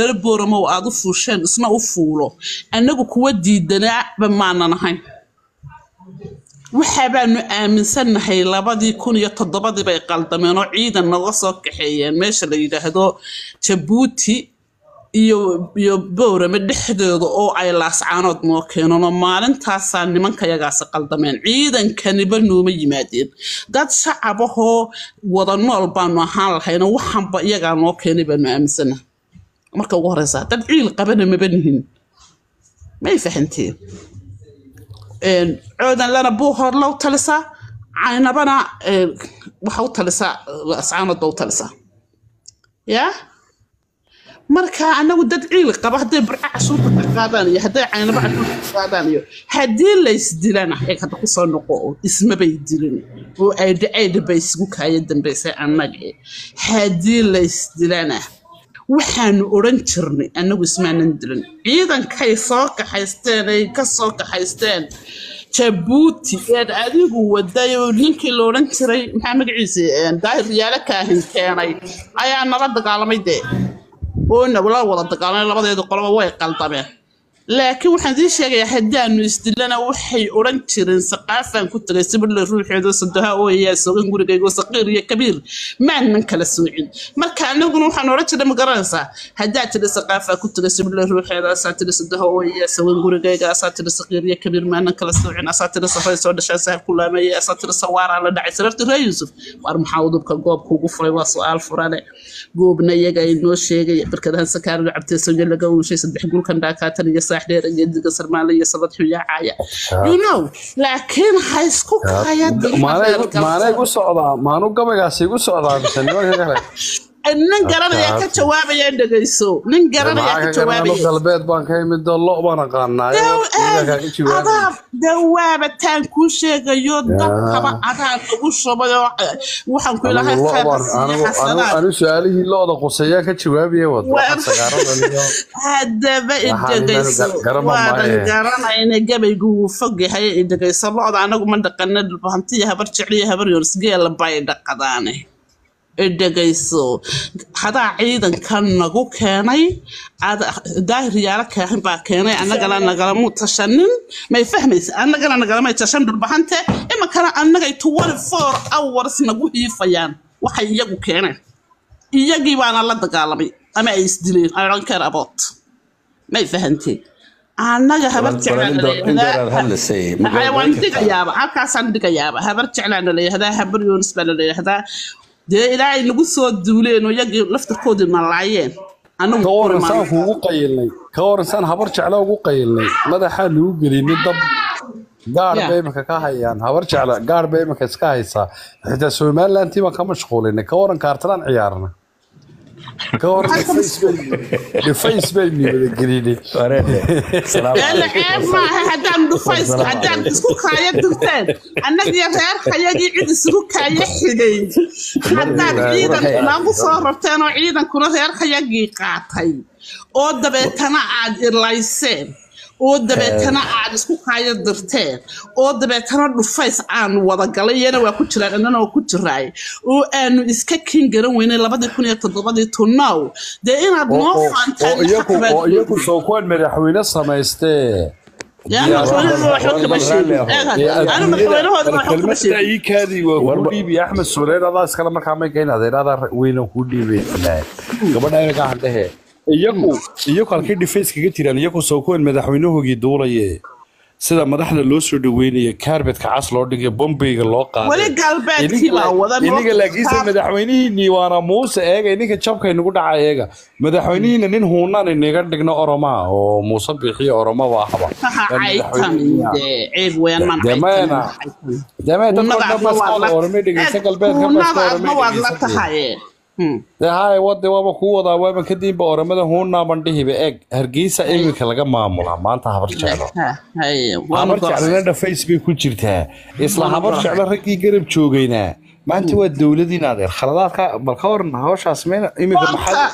reer booramo aad u fuusheen isna u fuulo annagu kuwa diidanaaba maanan ahayn waxa baanu aaminsannahay labadii kun iyo toddobadii bay qaldameen oo ciidan naga soo kaxeeyeen meesha la yidhaahdo jabuuti iyo iyo boorame dhexdooda oo ay laascaanood noo keeneen oo maalintaasaa nimankayagaasi qaldameen ciidankaniba nooma yimaadeen dad shacabahoo wada nool baanu ahaan lahayno waxanba iyagaa noo keenay baanu aaminsanahay marka ugu horeysa dad ciil qabana maba nihin may fahanteen coodanlana buuhoodla u talisaa caynabana waxa u talisaa ascaanoodba u talisaa yaa marka anagu dad ciil qaba hadday burca cashuurta ka qaadaan iyo hadday caynaba cashuurta ka qaadaan iyo haddii laysdilana eeg hadda kusoo noqo oo ismabay dilin oo aydha aydha bay isugu kaaya dambaysay annaga haddii laysdilana waxaanu odhan jirnay annagu ismaanan dilin ciidankay soo kaxaysteen ay ka soo kaxaysteen jabuuti eed adigu waday oo ninkii la odhan jiray maxaa magaciisa daahir riyaalo kaahin keenay ayaa nala dagaalamay dee oo nala wada dagaalamay labadeeda qoloba way qaldameen laakiin waxaan sii sheegayaa haddaanu isdilana waxay odhan jireen saqaafaan ku tagay sibirle ruuxeedo sadoha ooyayaa sogan gurigaygo saqiir iyo kabiir maanan kala soocin marka anaguna waxaan odhan jirnay ma garanaysaa haddaa tiri saqaafaa ku tagay sibirle ruuxeeda asaa tiri sadoha ooyayaa sogan gurigayga asaa tiri saqiir iyo kabiir maanan kala soocin asaa tiri safay soo dhashaa sahal ku laameeyay asaa tiri sawaaraa la dhacay sararti ree yuusuf waar maxaa udubka goobka ugu furay waa su-aal furane goobna iyaga ay noo sheegay barkadahan sakaariga cabteesonyo laga uushay saddex gulkan dhaakaatan iyo saax dheer iyo diga sarmaale iyo sabad xuyaacaya you know laakiin ha isku kaya maanay gu socdaa maanu gabaygaasi gu socdaa mise nimanka kale nin garanaya ka jawaabaya dhegayso nin garanaya ka jawaabaya galbeed baan ka imid lo baan aqaanaa dawaaba taan kuu sheegayo dadkaba adaa lagu shubay oo waxaan ku ilahay anu su-aalihii looda quseeyaan ka jawaabaya hadaba idhegayso waadan garanayna gabaygu wuu fog yahay idhegayso looda anagu ma dhaqana dhulbahantiya habar jecliyo habar yorsgeela bay dhaqadaane dhegayso hadaa ciidankan nagu keenay daahir yaalo kaahin baa keenay annagana nagalamu tashanin may fahmaysa annagana nagalamay tashan dhulbahante iminkana annagay twenty four hours nagu hiifayaan waxay iyagu keeneen iyagii baana la dagaalamay ama ay isdileen i don't care about may fahanteen annaga habar jeclaan dhigayaaba halkaasaan dhigayaaba habar jeclaan la yihahdaa habar yoonis baa la yihahdaa dee ilaahay nagu soo duuleen oo iyagii laftarkoodii nalaayeen ka waran saan kuugu qayilnay ka waran saan habar jecla ugu qayilnay madaxaa lagu gelinay dab gaar bay imanka ka hayaan habar jecla gaar bay imanka iska haysaa xitaa somalilantii baan ka mashquulinay ka waran kaartalaan ciyaarna ka waran dhufays baynu wada gelinay ceeb maaha haddaan dhufays haddaan isku kaaya dirteen annagii reerkayagii cid isugu kaaya xigay haddaad ciidan nagu soo rabteen oo ciidankuna reerkayagii qaatay oo dabeetana aad ilayseen oo dabeetana aad isku kaaya dirteen oo dabeetana dhufays aan wadagalay iyana waa ku jiraan annana waa ku jiraay oo aanu iska kin garan weynay labadii kun iyo toddobadii tunow dee inaad noo oo iyagu soo kuwan madaxweyne samaystee kelmadaiikaadii waa kuu dhiibi axmed sureer adaa iskale markaa may gayn adeeradaa weynan kuu dhiibay gabadha inaga handhehe iyagu iyagu halkay dhifayska ka jiraan iyagu soo kuwan madaxweynahoogii duulaye sida madaxda loo soo dhaweynaya kaarbetka cas loo dhigay bombeyga loo qaadayiniga laakiinse madaxweynihiinii waana muuse eega ininka jabkay nagu dhaca eega madaxweynihiina nin huunaan inaga dhigno oromaa oo muuse bixiyo oromaba ahaba orome dhegeysa galbeedka hay wade waaba kuu wadaa waaba kadibba oramada huunaaban dhihiba eeg hargeysa iminka laga maamulaa maanta habar jeclo habar jeclona dhafays bay ku jirtaa isla habar jeclo raggii garab joogaynaa maanta waa dowladiin adeer khaladaadka bal ka waran hawshaas meen iminka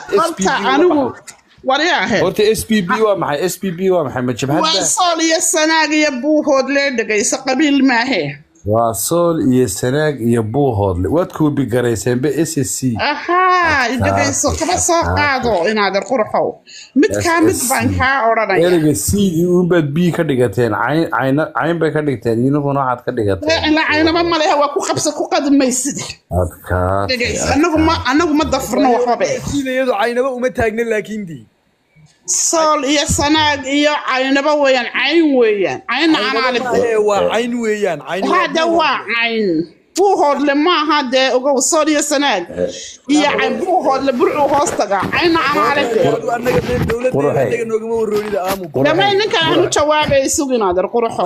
horta s p b waa maxay s p b waa maxay ma jabhadda waa sool iyo sanaag iyo buuhood lee dhegayso qabiil maahe waa sool iyo sanaag iyo buuhoodle waad koobi garayseenba s s c ahaa dhegayso kaba soo qaado inaadan qurxow mid kaa mid baan kaa odhanaya ereyga cdii uunbaad b ka dhigateen cayn cayna- cayn bay ka dhigteen idinkuna waxaad ka dhigateen la caynaba maleha waa ku qabsa ku qadimaysid adkaas dhegayso anagu ma anagu ma dafrno waxbabe iyadu caynaba uma taagna laakiin dii sool iyo sanaag iyo caynaba weeyaan cayn weeyaan caynna anaale Ee, waa cayn weeyaan cayn waa hada waa cayn buuhoodle maaha dee ogow sool iyo sanaag iyo cayn buuhoodle burcuu hoos tagaa caynna anaale dee Adu annaga meel dowladda Qurxay. annaga noogama waroonida aamu dhamay ninkan aanu jawaabay suginaader qurxow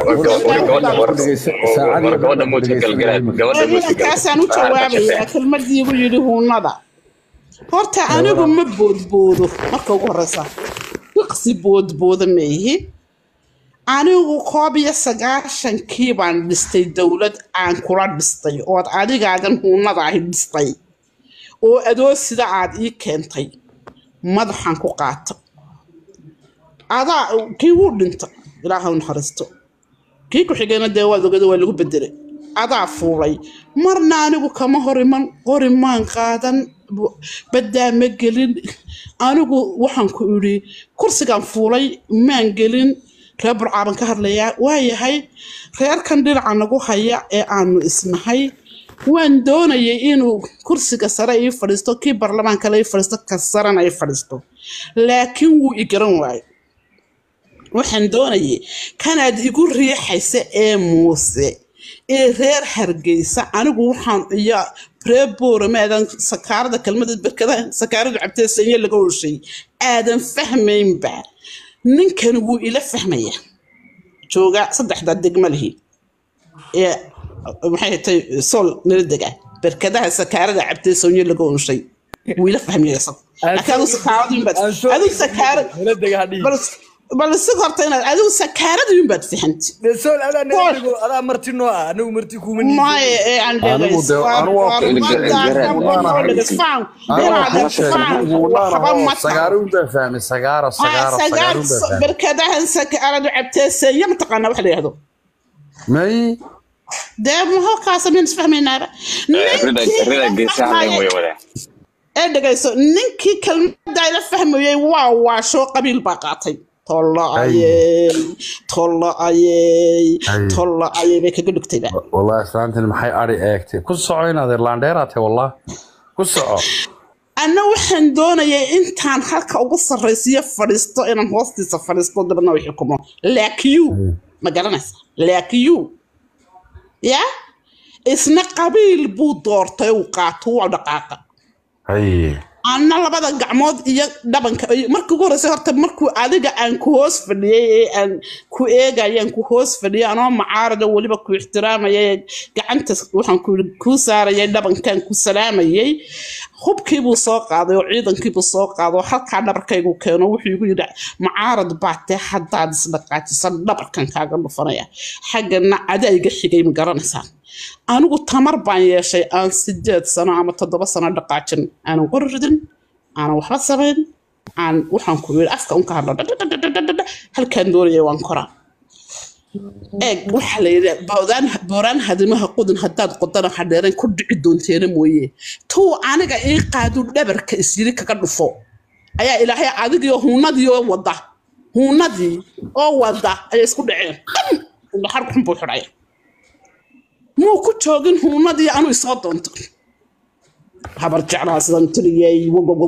gabadha muudka galgalaa gabadha muudka kaasaan u jawaabayaa kelmadii igu yidhi huunada horta anigu ma boodboodo marka ugu horeysa iqsi boodbooda meehi anigu koob iyo sagaashankii baan dhistay dowlad aan kula dhistay ood adigaagan huunada ahi dhistay oo adoo sida aad ii keentay madaxaan ku qaata adaa kii wuu dhinta ilaaha u naxariisto kii ku-xigeenna dee waad ogada waa lagu bedelay adaa fuulay marna anigu kama hor iman qori maan qaadan bu- baddaa ma gelin anigu waxaan ku idhi kursigaan fuulay maan gelin reer burcaaban ka hadlayaa waayahay reerkan dhinaca nagu haya ee aanu isnahay waan doonayay inuu kursiga sare ii fadhiisto kii baarlamaanka la ii fadhiisto ka sarena ii fadhiisto laakiin wuu i garan waayay waxaan doonayay kanaad igu riixaysa ee muuse ee reer hargeysa anigu waxaan iyo reer boorame aadan sakaarada kelmada berkadaha sakaaradu cabtee sanye laga hoshay aadan fahmaynba ninkan wuu ila fahmaya jooga saddexda degma lihi ee maxay tay sool nala dega berkadaha sakaarada cabtee sanye laga hoshay wuu ila fahmaya isagu laakiin adigu sakaaradu baad adigu sakaarad nala dega hadhihi bal bal si horta inaad adigu sakaarada baad fahanti dee sool adaa Bool. naga dhigo adaa marti noo ah anagu marti kuuma nihin maya ee aan Anigu dee- anigu waa- sagaaruun baa fahmay sagaaro sagaaro sagaaruun baa fahmay berkadahan sakaaradu cabteeseeya mataqaanaa wax la yihahdo may dee mahokaasa min isfahmaynaaba rida geesaha layn way wada ee dhegayso ninkii kelmada ila fahmayay waa waashoo qabiil baa qaatay tolla ayey tolla ayey Ay. tolla ayey bay kaga dhugtayba wallahi islaantani maxay ari eegtay ku soco inaad irlandheeraatay wallah ku soco anna waxaan doonayay intaan halka ugu sarraysiyo fadhiisto inaan hoostiisa fadhiisto dabadna u xukumo laakiyu ma garanaysa laakiyu ya isna qabiil buu doortay uu qaato waa dhaqaaqa hay anna labada gacmood iyo dhabanka iyo- markii ugu horreysay horta markuu adiga aan ku hoos fadhiyey ee aan ku eegayaan ku hoos fadhiyay anoo macaarada weliba ku ixtiraamaya ee gacanta waxaan ku yidhi kuu saarayay dhabankan ku salaamayay hubkiibuu soo qaaday oo ciidankiibuu soo qaaday oo halkaa dhabarkaygu keeno wuxuu igu yidhi macaarad baatee haddaad isdhaqaajisan dhabarkan kaaga dhufanaya xaggana adaa iga xigay ma garanaysaa anigu tamar baan yeeshay aan sideed sano ama toddoba sano dhaqaajin aanan qori ridin aanan waxba samayn aan waxaan ku yidhi afka unka hadlo dhadhadhadhadhadha, halkaan doonaya waan koraa eeg waxaa la yidhi boodaan booraan hadimaha qudin haddaad qodana hadheerayn ku dhici doonteena mooye tuu aniga ii qaadu dhabarka isyiri kaga dhufo ayaa ilaahay adigii huunadii oo wada huunadii oo wada ayay isku dhaceen dhan indhaxar xun buu xidhaya muu ku joogin huunadii anuu isoo doonto habar jeclaa sidan tiriyey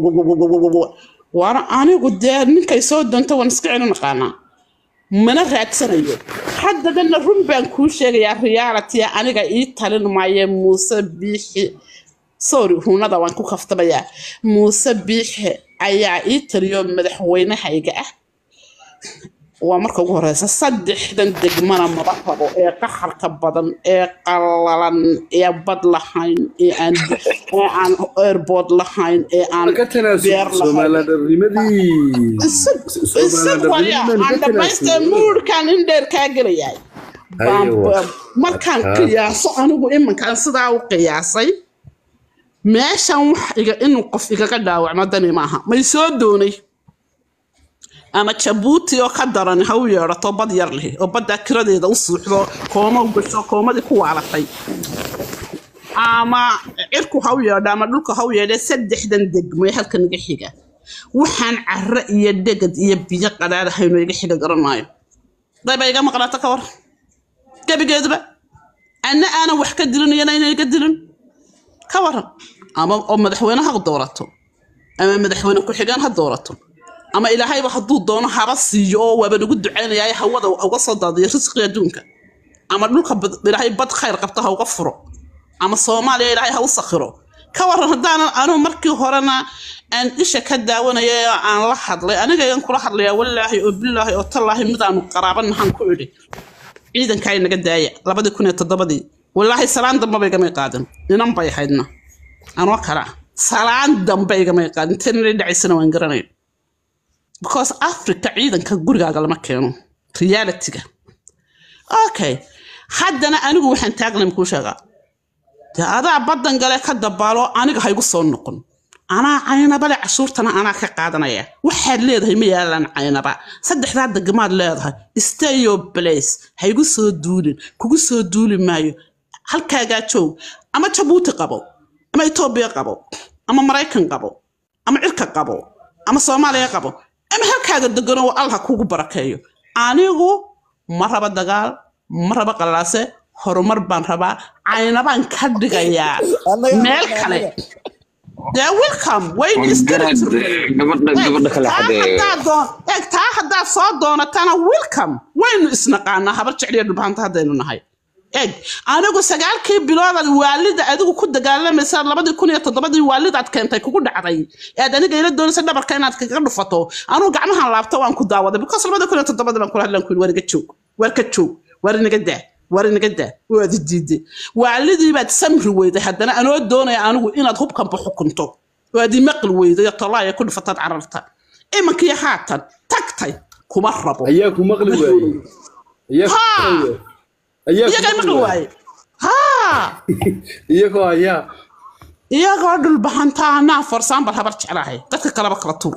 waana anigu dee ninkay soo doonto waan iska celin aqaanaa mana raadsanayo haddadana run baan kuu sheegayaa reality aniga ii talin maaye muuse biixi sorry huunada waan ku kaftamayaa muuse biixi ayaa ii taliyo madaxweynahayga ah waa marka ugu horeysa saddexdan degmana maba rabo ee qaxarka badan ee qallalan ee bad lahayn ee aan ee aan airboard lahayn ee aan ka beer tanaasub lahayn soomaalidharnimadii isag isag waya aan dhamaystee muurkaan in dheer kaa gelayaay Baan- Aywa. baan- markaan qiyaaso anigu iminkaan sidaa u qiyaasay meeshan wax iga inuu qof igaga dhaawacmo dani maaha may soo doonay ama jabuuti oo ka daran ha u yeedhato bad yar leh oo baddaa kiradeeda u suuxdo kooma u gasho koomadii ku waalatay ama cirku ha u yeedho ama dhulka ha u yeedhe saddexdan degmo ee halka naga xiga waxaan carro iyo dhegad iyo biyo qadhaadahayno iga xiga garan maayo dayba iga maqnaata ka war gebigeeduba anna aanan wax ka dilin iyana inay iga dilin ka waran ama oo madaxweyne ha doorato ama madaxweyne ku-xigeen ha doorato ama ilaahayba hadduu doono haba siiyo oo waaba nagu ducaynaya hawada uga soo daadiyo risqi adduunka ama dhulka bad- ilaahay bad khayr qabta ha uga furo ama soomaaliya ilaahay ha u sakhiro ka waran haddaanan anu markii horena aan isha ka daawanaya ee aan la hadlay aniga igan kula hadlayaa wallaahi oo bilaahi oo tallaahi midaanu qaraabanahan ku idhi ciidankaa inaga daaya labadii kun iyo toddobadii wallaahi salaan dambaba igamay qaadin inan bay ahaydna anoo kala salaan dambe igamay qaadin tanina dhacaysana waan garanay because africa ciidanka gurigaaga lama keeno realityga okay haddana anigu waxaan taagnay makuu sheegaa dee adaa baddan gale ka dabaalo aniga haygu soo noqon anaa caynabale cashuurtana anaa ka qaadanaya waxaad leedahay ma yaalaan caynaba saddexdaa degmaad leedahay stay your place haygu soo duulin kugu soo duuli maayo halkaagaa joog ama jabuuti qabo ama etoobiya qabo ama maraykan qabo ama cirka qabo ama soomaaliya qabo ama halkaaga degano oo allah kugu barakeeyo anigu ma raba dagaal ma raba qallaase horumar baan rabaa caynabaan ka dhigayaa Annaga- meel kale dee welcome waynu garad isdiri gabadha gabadha kale xadee eeg taa haddaad soo doonatana welcome waynu isnaqaanaa habar jecliya dhulbahanta haddaynu nahay eeg anigu sagaalkii biloodaad waalida adigu ku dagaalamaysa labadii kun iyo toddobadii waalidaad keentay kugu dhacday ead aniga ila doonaysa dhabarka inaad kaga dhufato anugu gacmahan laabto waan ku daawaday because labadii kun iyo toddobadii baan kula hadlan ku yidhi waar iga joog waar ka joog waar inaga daa waar inaga daa waad i diiday waalidii baad samri weyday haddana anoo doonaya anigu inaad hubkanba xukunto waad i maqli weyday oo tolaaya ku dhufataad cararta imankii haatan tagtay kuma rabo ayaa ku maqli waayey ayaa ku Ha! maqli waayey. ayaa ku iyagay maqli waaye haa iyagoo ayaa iyagoo dhulbahantaa anaa forsaanbal habar jeclahay dadka kaleba kala tuur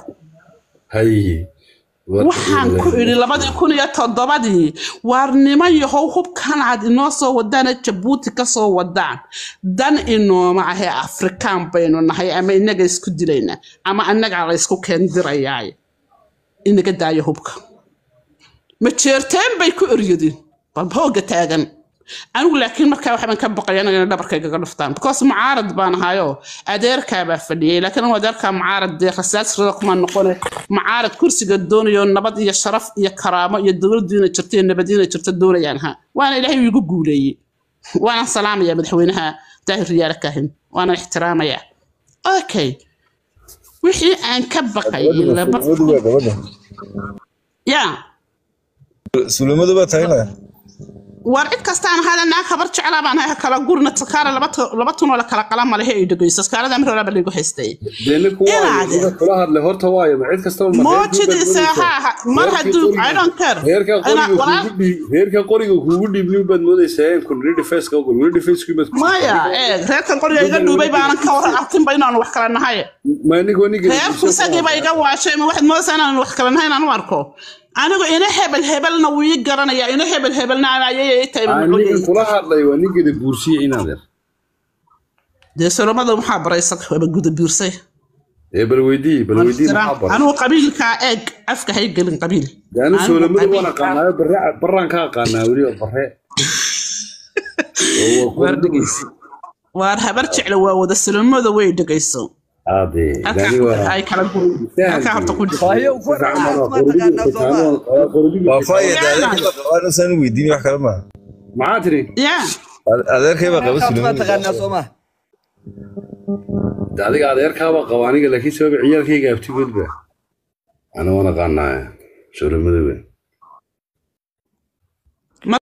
haye waxaan ku idhi labadii kun iyo toddobadii waarnimo yahow hubkan aad inoo soo wadaana jabuuti ka soo wadaan dan inooma ahee afrikaan baynu nahay ama inaga isku dilaynaa ama annagaa la ysku keendirayaay inaga daayo hubka ma jeerteen bay ku eryadeen bal hooga taagan anigu laakiin markaa waxbaan ka baqaya anaga inay dhabarkaygaga dhuftaan because mucaarad baan ahayoo adeerkaabaa fadhiyay laakiin anigu adeerkaa mucaarad dee rasaasrada kuma noqone mucaarad kursiga doonayo nabad iyo sharaf iyo karaamo iyo dowladdu inay jirto iyo nabad inay jirto doonayaan ha waana ilaahay igu guuleeyey waana salaamaya madaxweynaha daahir riyaale kaahin waana ixtiraamaya okay wixii aan ka baqayay laba gabadha ya sulimadu baa tagnaa war cid kastaan ahaada naag habar jeclaa baan ahay kala gurna sakaara laba tu- laba tunoo la kala qala malehe ay dhegeyso skaarada amri horeba laygu haystay deena kuwaayo Inaade. sida kula hadlay horta waayo ma cid kastaba ma moojidiisa ha ha- mar hadduu i don't care reerka Ina- qoriga walaal kuugu dhiib reerka qoriga kuugu dhiibni baad moodaysaa in kun ready face ka ogol ready face ku baad ku maya eeg reerkan qoriga iga dhuubay baanan ka waran arkinba inaanu wax kala nahay ma anigo aniga reerku isagiiba iga waashay ma waxaad moodaysaa inaanu wax kala nahay inaan u arko anigu ina hebel hebelna wuu ii garanaya ina hebel hebelna ayay ii tahay aniga mamnuuciyey kula hadlay waa nigada buursiye inaad er dee solomada maxaa baray isaga waba guda biirsay ee bal weydii bal weydii maxaa baray anigu qabiilkaa eeg afka hay gelin qabiil anu Anigu soolamada waan qabiilkaa- aqaanaayo barre barraan ka aqaanaa weli oo barre Oo waa waar ku- dhegeyso waar habar jecla waa wada solomada way dhegeyso Aade, halkaa dani waa- ay kala gurin halkaa horta ku dhig waayo ku Fiican raaca waa ma taqaanaa Soomaa waa qoriga- waa faaya Yaa. adeerkaybaaqabaan weydiin wax kale maaha maxaa tiri ya adeerkay baa qaba ma sulimadu taqaanaa Soomaa De adiga adeerkaabaa qaba aniga laakiin sababa ciyaalkayga abtigoodba ana waan aqaanaa soolamada weyn